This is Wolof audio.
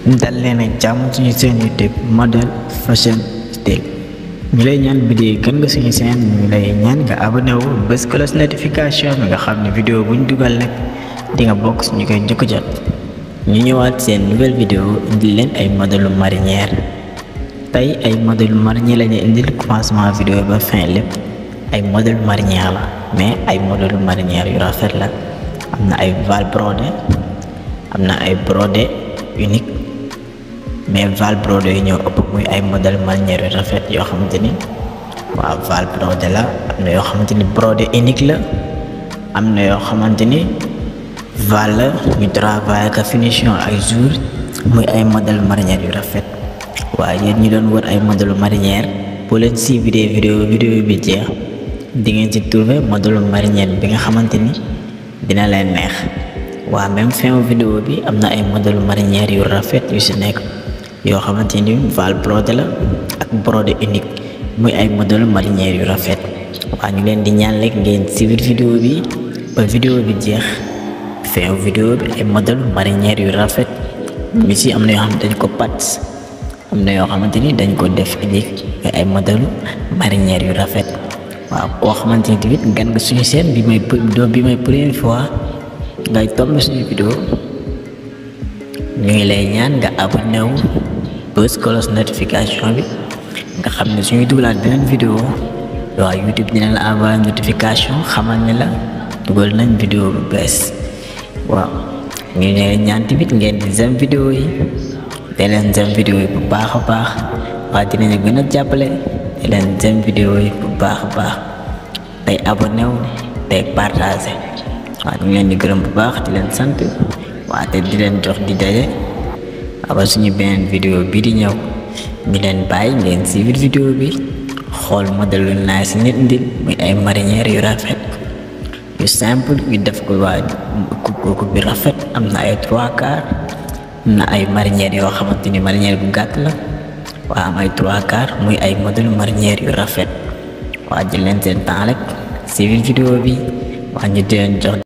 dal leen ak jàmm suñu seen YouTube Model Fashion Style ñu lay ñaan vidéo yi gën nga suñu seen ñu lay ñaan nga abonné wu bés cloche notification bi nga xam ne vidéo buñ dugal nag di nga bokk suñu koy njëkk jot ñu ñëwaat seen nouvelle vidéo indil leen ay modèlu marinière tey ay modèlu marinière lañu indil commencement vidéo ba fin lépp ay modèlu marinière la mais ay modèlu marinière yu rafet la am na ay val brodé am na ay brodé unique mais val brodé yi ñoo ëpp muy ay modèle marinière yu rafet yoo xamante ni waaw val brodé la am na yoo xamante ni brodé unique la am na yoo xamante ni val la ñu travail ak finition ay jour muy ay modèle marinière yu rafet waaye yéen ñi doon wër ay modèle marinière boo leen si vidéo vidéo vidéo bi jeex di ngeen ci trouver modèle marinière bi nga xamante ni dina leen neex waa même fin vidéo bi am na ay modèle marinière yu rafet yu si nekk yoo xamante ni val brodé la ak brodé unique muy ay modèle marinière yu rafet waa ñu leen di ñaan rek ngeen suivre vidéo bi ba vidéo bi jeex fin vidéo bi ay modèle marinière yu rafet mi si am na yoo xam dañ ko pat am na yoo xamante ni dañ ko def unique ay modèle marinière yu rafet waaw koo xamante ni tamit gan nga suñu seen bi may bi may première fois ngay tomb suñu vidéo ñu ngi lay ñaan nga abonné wu bës cloche notification bi nga xam ne suñuy dugalaat beneen vidéo waaw YouTube dina la envoyé notification xamal ne la dugal nañ vidéo bu bees waaw ñu ngi lay ñaan tamit ngeen di zam vidéo yi te leen zam vidéo yi bu baax a baax waaye dinañu gën a jàppale te leen zam vidéo yi bu baax a baax tey abonné wu tey partagé waaw ñu ngi leen di gërëm bu baax di leen sant waa te di leen jox di daje aba suñu beneen vidéo bii di ñëw ñu leen bàyyi ngeen suivre vidéo bi xool modèle lu naay si nit ndil muy ay marinière yu rafet yu simple yu def ko waa kooku bi rafet am na ay trois quarts am na ay marinière yoo xamante ni marinière bu gàtt la waa am ay trois quarts muy ay modèle marinière yu rafet waa jël leen seen temps rek suivre vidéo bi waa ñu di leen jox